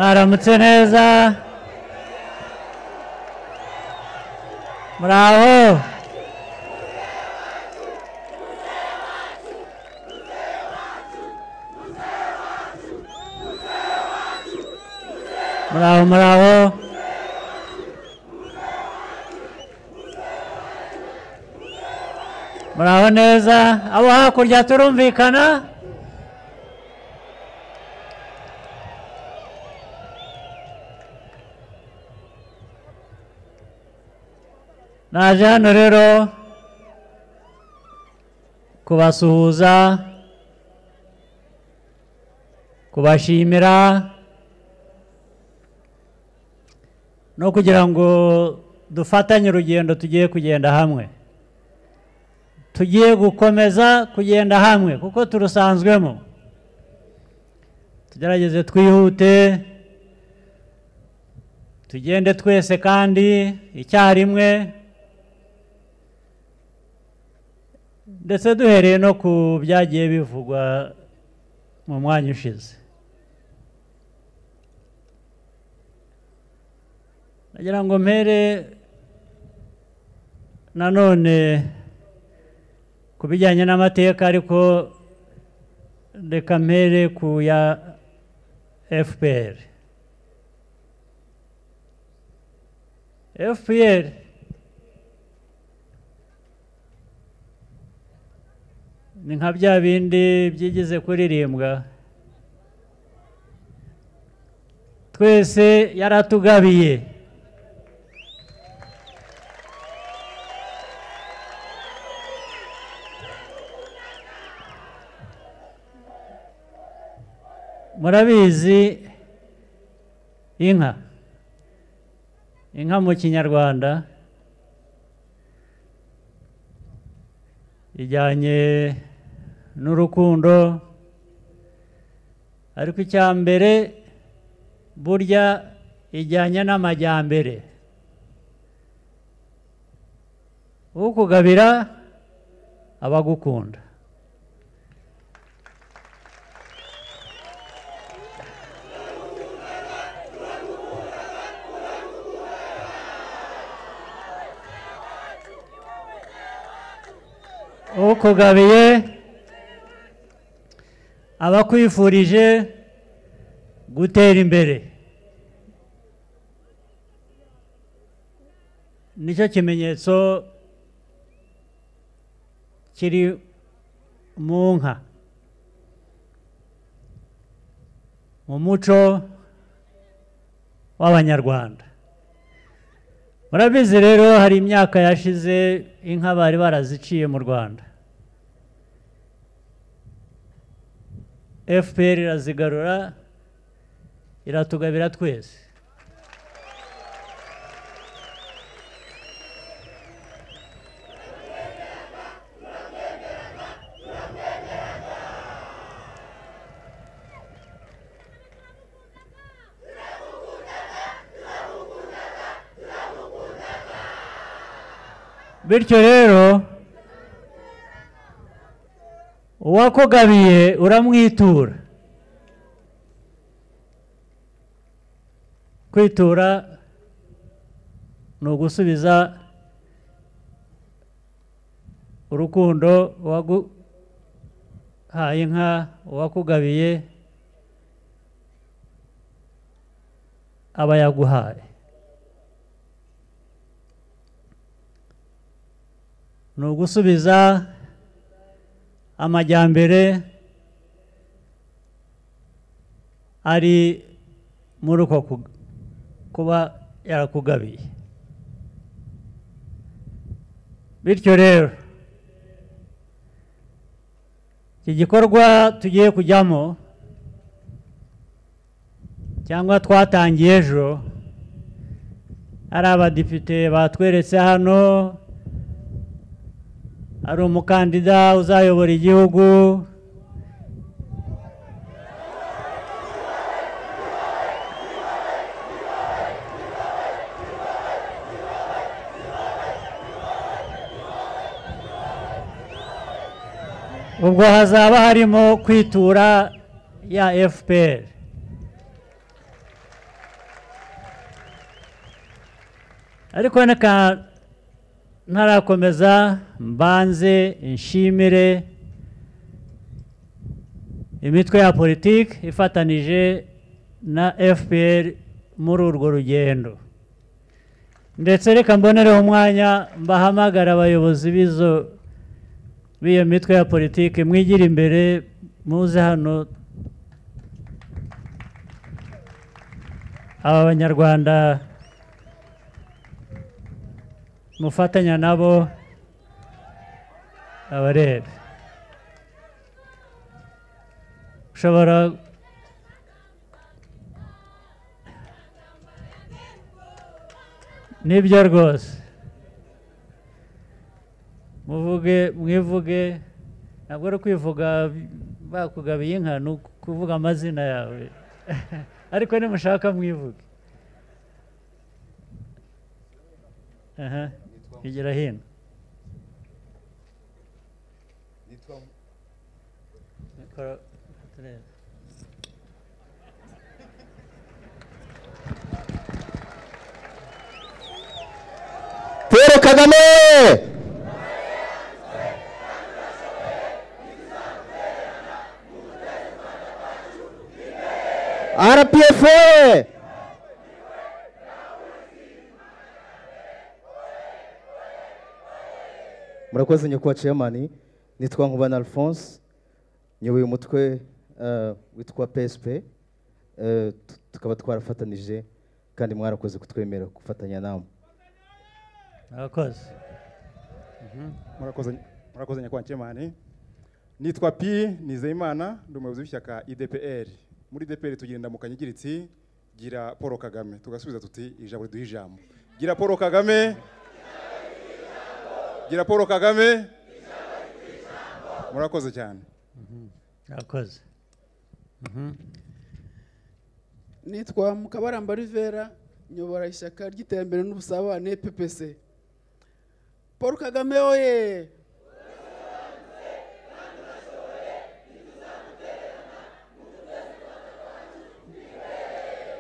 aramutse neza muraho muraho muraho muraho neza abo hakurya turumvikana naje hano rero kubasuhuza kubashimira no kugira ngo dufatanye urugendo tugiye kugenda hamwe tugiye gukomeza kugenda hamwe kuko turusanzwemo tugerageze twihute tugende twese kandi icyarimwe ndetse duhereye no ku byagiye bivugwa mu mwanya ushize nagira ngo mpere nanone ku bijyanye n'amateka ariko reka mpere ku ya fpr fpr ni nka bya bindi byigize kuririmbwa twese yaratugabiye murabizi inka inka mu kinyarwanda ijyanye n'urukundo ariko icya mbere burya ijyanye n'amajyambere ukugabira abagukunda ukugabiye abakwifurije gutera imbere nicyo kimenyetso kiri mu nka mu muco w'abanyarwanda murabizi rero hari imyaka yashize inka bari baraziciye mu rwanda fpr irazigarura iratugabira twese bityo rero uwakugabiye uramwitura kwitura ni ugusubiza urukundo uwaguhaye inka uwakugabiye aba yaguhaye ni ugusubiza amajyambere ari muri uko kuba yarakugabiye bityo rero iki gikorwa tugiye kujyamo cyangwa twatangiye ejo hari abadepite batweretse hano hari umukandida uzayobora igihugu ubwo hazaba harimo kwitura ya fpr ariko reka ntarakomeza mbanze nshimire imitwe ya politiki ifatanije na fpr muri urwo rugendo ndetse reka mbonereho umwanya mbahamagara abayobozi b'izo b'iyo mitwe ya politiki mwigira imbere muze hano aba banyarwanda mufatanya nabo abarebe ushobora nibyo rwose muvuge mwivuge ntabwo ari ukwivuga bakugabiye inka ni ukuvuga amazina yawe ariko nimushaka mwivuge aha bigira hino paul kagame rpf murakoze nyakubahwa chairman nitwa nkubana alphonse nyoboye umutwe eh, witwa psp eh, tu- tukaba twarafatanije kandi mwarakoze kutwemera gufatanya namwe murakoze murakoze murakoze nyakubahwa nkemani nitwa pi nizeyimana ndi umuyobozi w'ishyaka idpr muri idpr tugira indamukanyo igira iti gira paul kagame tugasubiza tuti ijambo riduha ijambo gira paul kagame gira paul kagame murakoze cyane murakoze nitwa mukabaramba rivera nyobora ishyaka ry'iterambere n'ubusabane ppc paul kagame oye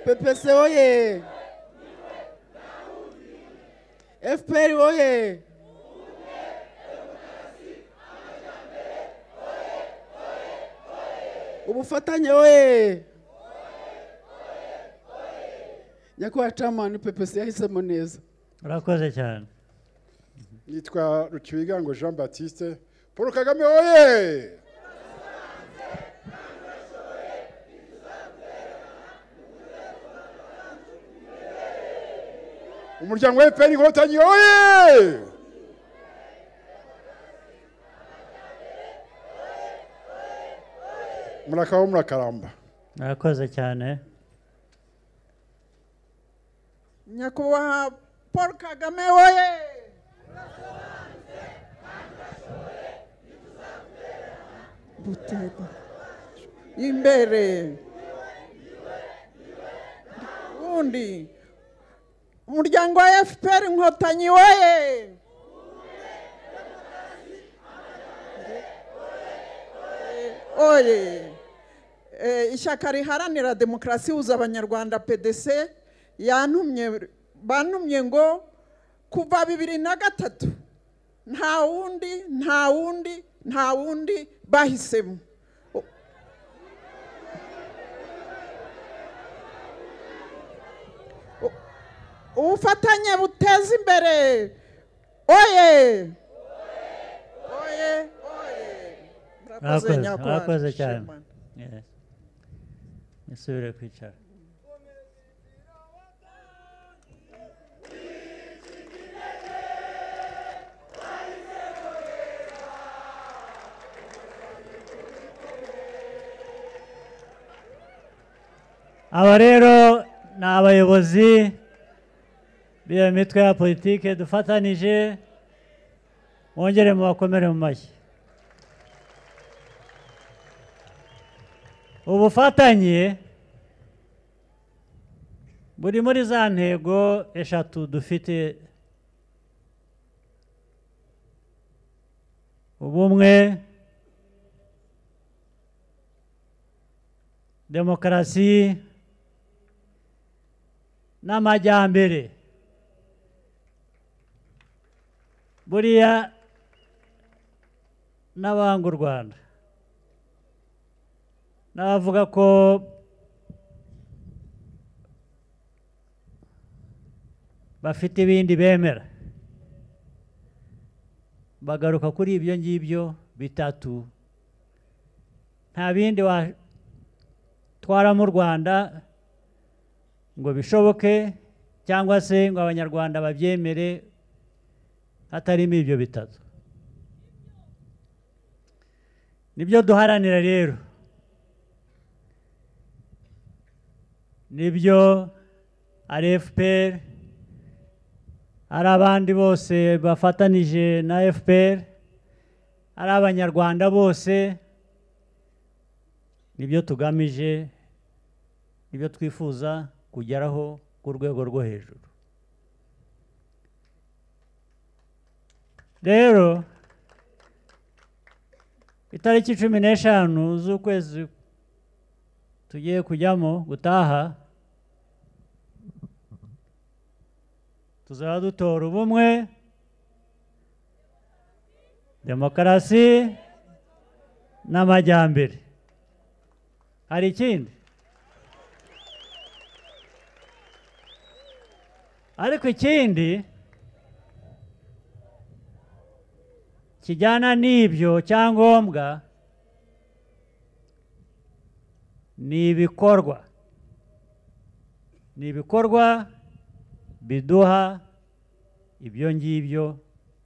ppc oye fpr oye ubufatanye oye nyakubahwa camani ppc yahisemo neza murakoze cyane nitwa rukibigango jean batiste paul kagame oye umuryango wa efuperi inkotanyi oye murakabaho murakaramba murakoze cyane nyakubahwa paul kagame woye butera imbere undi umuryango wa fpr inkotanyi woye oye Eh, ishyaka riharanira demokarasi huza abanyarwanda pdc yantumye bantumye ngo kuva bibiri na gatatu nta wundi nta wundi nta wundi bahisemo O- O- ubufatanye buteza imbere oye oye oye murakoze murakoze nyakubahwa murakoze cyane Shimana. Yes. nisubire kwicara aba rero ni abayobozi b'iyo mitwe ya politiki dufatanije mwongere mubakomere mu mashyi ubufatanye buri muri za ntego eshatu dufite ubumwe demokarasi n'amajyambere buriya n'abanga u rwanda n'abavuga ko bafite ibindi bemera bagaruka kuri ibyo ngibyo bitatu nta bindi watwaramo u rwanda ngo bishoboke cyangwa se ngo abanyarwanda babyemere hatarimo ibyo bitatu nibyo duharanira rero nibyo rfpr ari abandi bose bafatanije na fpr ari abanyarwanda bose nibyo tugamije nibyo twifuza kugeraho ku rwego rwo hejuru rero itariki cumi n'eshanu z'ukwezi tugiye kujyamo gutaha tuzaba dutora ubumwe demokarasi n'amajyambere hari ikindi ariko ikindi kijyana n'ibyo cyangombwa ni ibikorwa ni ibikorwa biduha ibyo ngibyo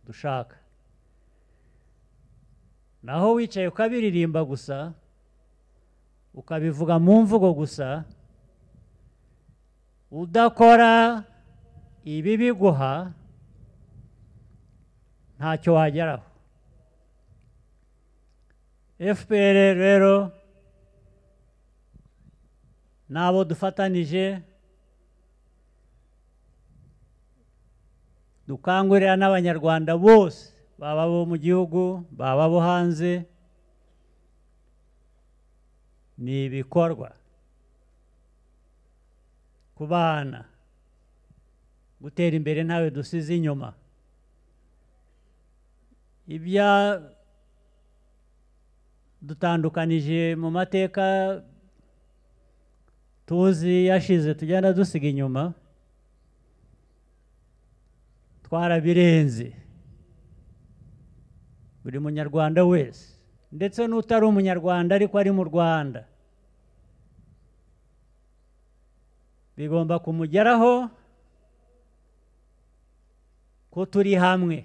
dushaka naho wicaye ukabiririmba gusa ukabivuga mu mvugo gusa udakora ibi biguha ntacyo wageraho fpr rero n'abo dufatanije dukangurira n'abanyarwanda bose baba abo mu gihugu baba abo hanze ni ibikorwa ku bana gutera imbere ntawe dusize inyuma ibya dutandukanije mu mateka tuzi yashize tugenda dusiga inyuma twarabirenze buri munyarwanda wese ndetse n'utari umunyarwanda ariko ari mu rwanda bigomba kumugeraho ko turi hamwe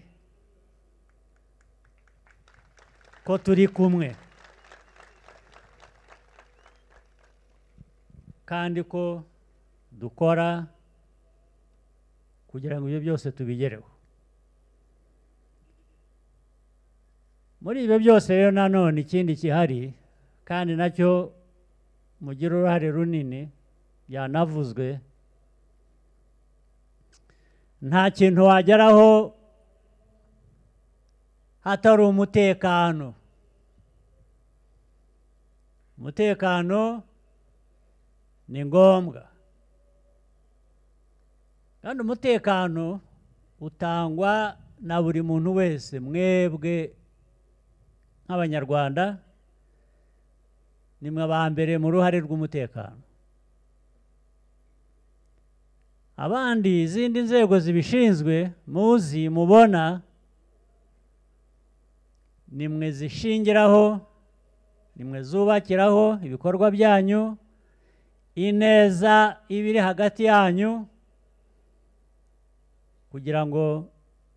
ko turi kumwe kandi ko dukora kugira ngo ibyo byose tubigereho muri ibyo byose rero nanone ikindi gihari kandi nacyo mugira uruhare runini byanavuzwe nta kintu wageraho hatari umutekano umutekano ni ngombwa kandi umutekano utangwa na buri muntu wese mwebwe nk'abanyarwanda nimwe aba mbere mu ruhare rw'umutekano abandi izindi nzego zibishinzwe muzi mubona nimwe zishingiraho nimwe zubakiraho ibikorwa byanyu ineza iba iri hagati yanyu kugira ngo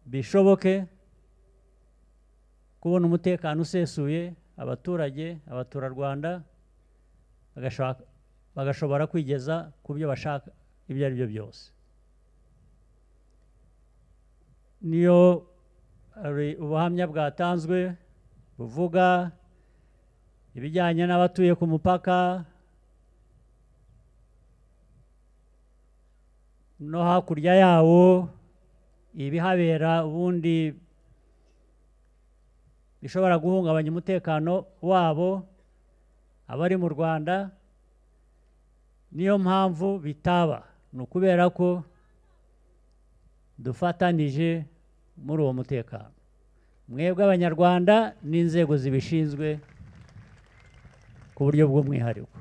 bishoboke kubona umutekano usesuye abaturage abaturarwanda bagashobora kwigeza ku byo bashaka ibyo ari byo byose niyo hari ubuhamya bwatanzwe buvuga ibijyanye n'abatuye ku mupaka no hakurya yawo ibihabera ubundi bishobora guhungabanya umutekano wabo abari mu rwanda niyo mpamvu bitaba ni ukubera ko dufatanije muri uwo mutekano mwebwe abanyarwanda n'inzego zibishinzwe ku buryo bw'umwihariko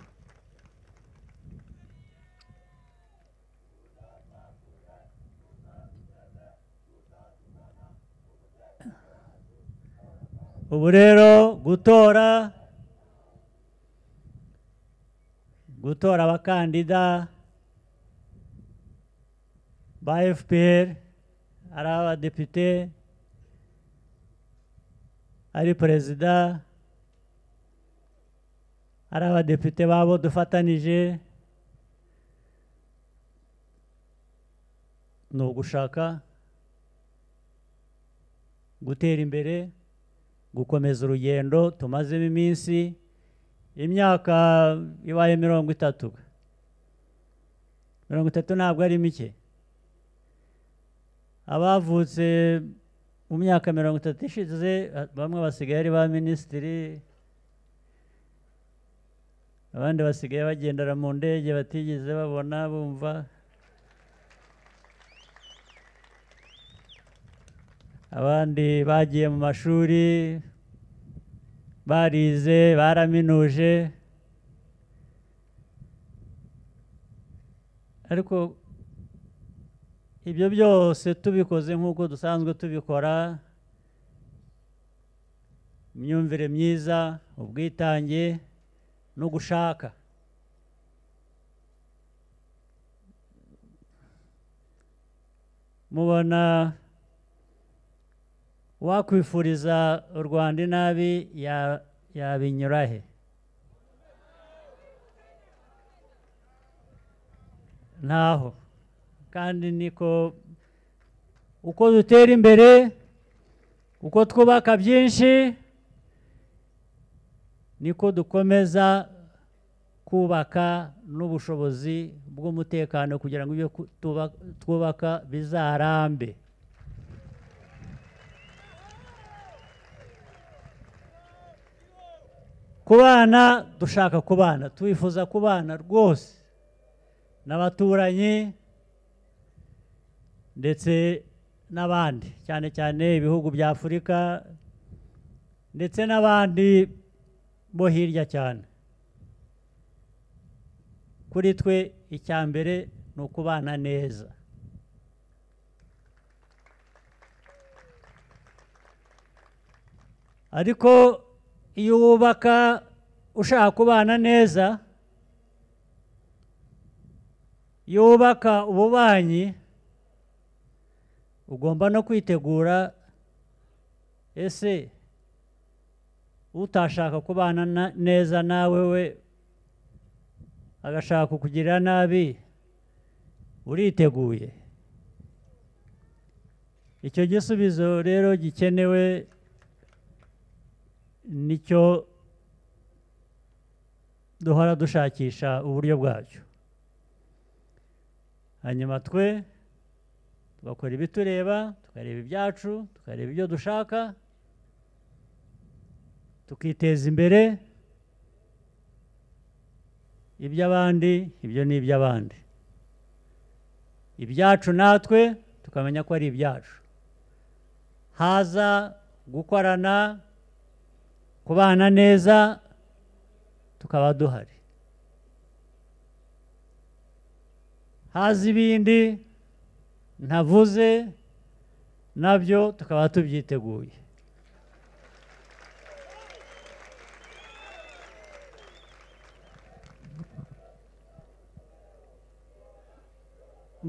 ubu rero gutora gutora abakandida ba fpr ari abadepite ari perezida ari abadepite babo dufatanije ni ugushaka gutera imbere gukomeza urugendo tumazemo iminsi imyaka ibaye mirongo itatu mirongo itatu ntabwo ari mike abavutse mu myaka mirongo itatu ishize bamwe basigaye ari ba minisitiri abandi basigaye bagendera mu ndege batigeze babona bumva abandi bagiye mu mashuri barize baraminuje ariko ibyo byose tubikoze nk'uko dusanzwe tubikora imyumvire myiza ubwitange no gushaka mubona wakwifuriza u rwanda inabi yabinyura he ntaho kandi niko uko dutera imbere uko twubaka byinshi niko dukomeza kubaka n'ubushobozi bw'umutekano kugira ngo ibyo twubaka bizarambe kubana dushaka kubana twifuza kubana rwose n'abaturanyi ndetse n'abandi cyane cyane ibihugu bya afurika ndetse n'abandi bo hirya cyane kuri twe icya mbere ni ukubana neza ariko iyo wubaka ushaka kubana neza iyo wubaka ububanyi ugomba no kwitegura ese utashaka kubana neza nawe we agashaka kukugirira nabi uriteguye icyo gisubizo rero gikenewe nicyo duhora dushakisha uburyo bwacyo hanyuma twe tugakora ibitureba tukareba ibyacu tukareba ibyo dushaka tukiteza imbere iby'abandi ibyo ni iby'abandi ibyacu natwe tukamenya ko ari ibyacu haza gukorana kubana neza tukaba duhari haza ibindi ntavuze nabyo tukaba tubyiteguye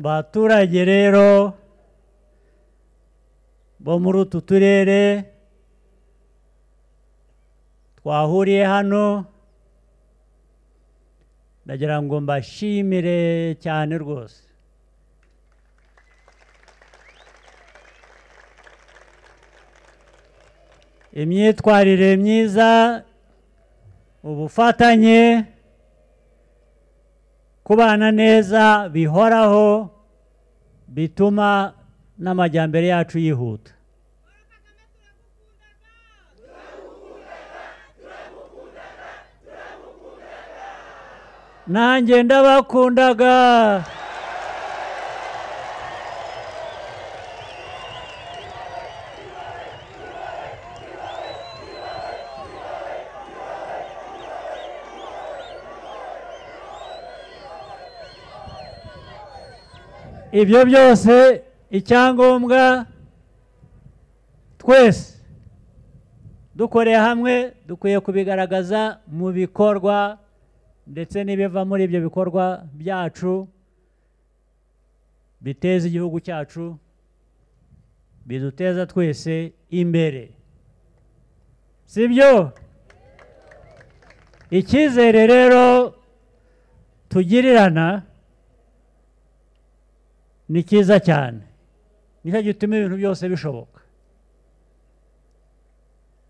baturage rero bo muri utu turere twahuriye hano ndagira ngo mbashimire cyane rwose imyitwarire myiza ubufatanye kubana neza bihoraho bituma n'amajyambere yacu yihuta nanjye ndabakundaga ibyo byose icyangombwa twese dukoreye hamwe dukwiye kubigaragaza mu bikorwa ndetse n'ibiva muri ibyo bikorwa byacu biteza igihugu cyacu biduteza twese imbere sibyo icyizere rero tugirirana ni cyiza cyane nicyo gituma ibintu byose bishoboka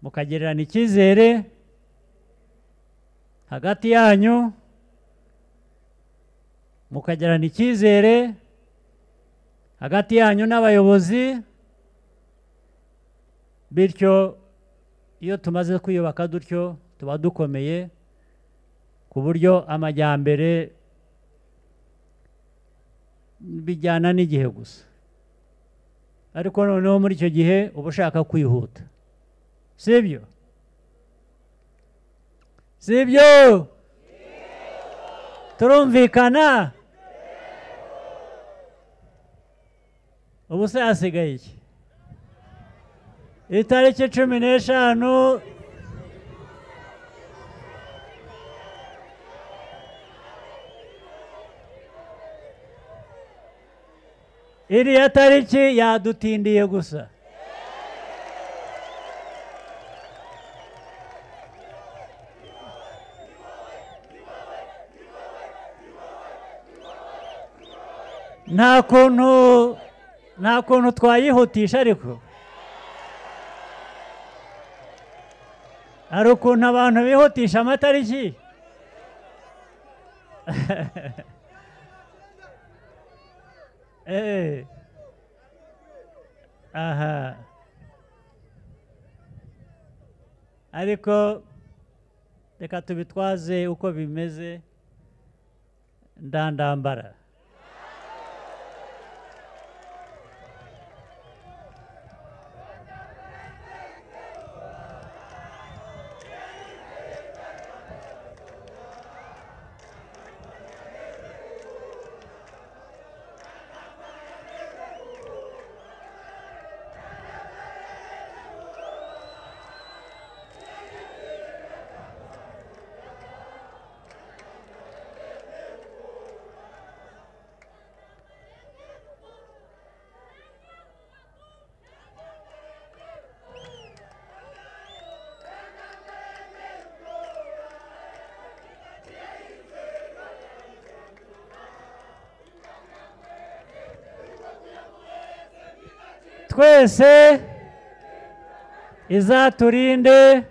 mukagererana icyizere hagati yanyu mukagererana icyizere hagati yanyu n'abayobozi bityo iyo tumaze kwiyubaka dutyo tuba dukomeye ku buryo amajyambere bijyana n'igihe gusa ariko noneho muri icyo gihe uba ushaka kwihuta sibyo sibyo turumvikana ubu se hasigaye iki itariki cumi n'eshanu iriya tariki yadutindiye gusa nta kuntu nta kuntu twayihutisha ariko hari ukuntu abantu bihutisha amatariki Eh. aha ariko reka tubitwaze uko bimeze ndandambara twese izaturinde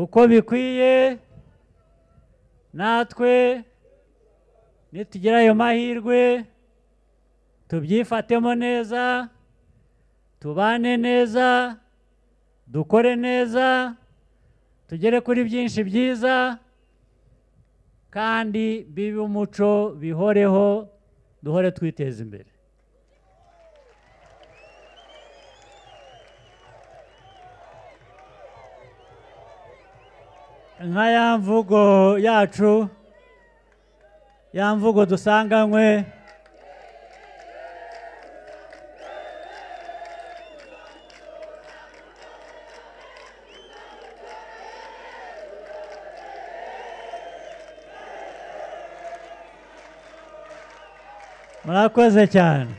uko bikwiye natwe nitugira ayo mahirwe tubyifatemo neza tubane neza dukore neza tugere kuri byinshi byiza kandi bibe umuco bihoreho duhore twiteza imbere nka ya mvugo yacu ya mvugo dusanganywe murakoze cyane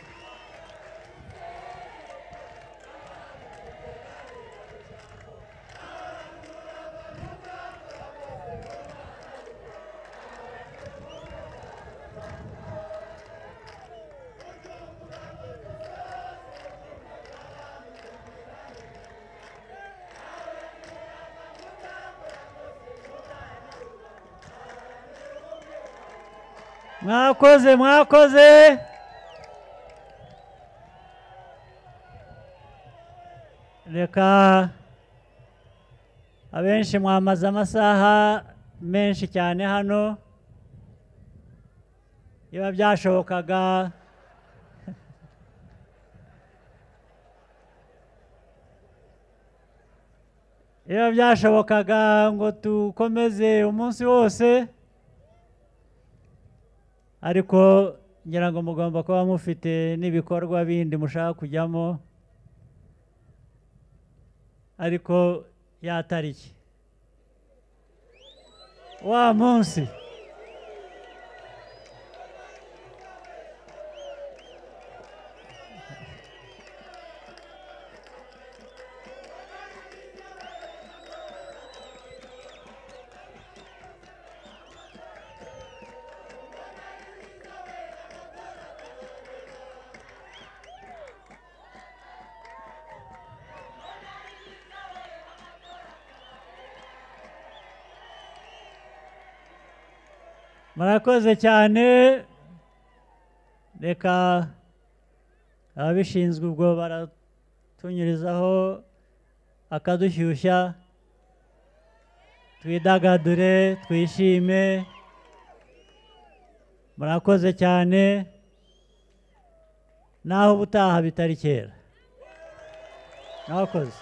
mwakoze mwakoze reka abenshi mwamaze amasaha menshi cyane hano biba byashobokaga biba byashobokaga ngo dukomeze umunsi wose ariko ngira ngo mugomba kuba mufite n'ibikorwa bindi mushaka kujyamo ariko ya tariki wa munsi murakoze cyane reka ababishinzwe ubwo baratunyurizaho akadushyushya twidagadure twishime murakoze cyane naho ubutaha bitari kera mwakoze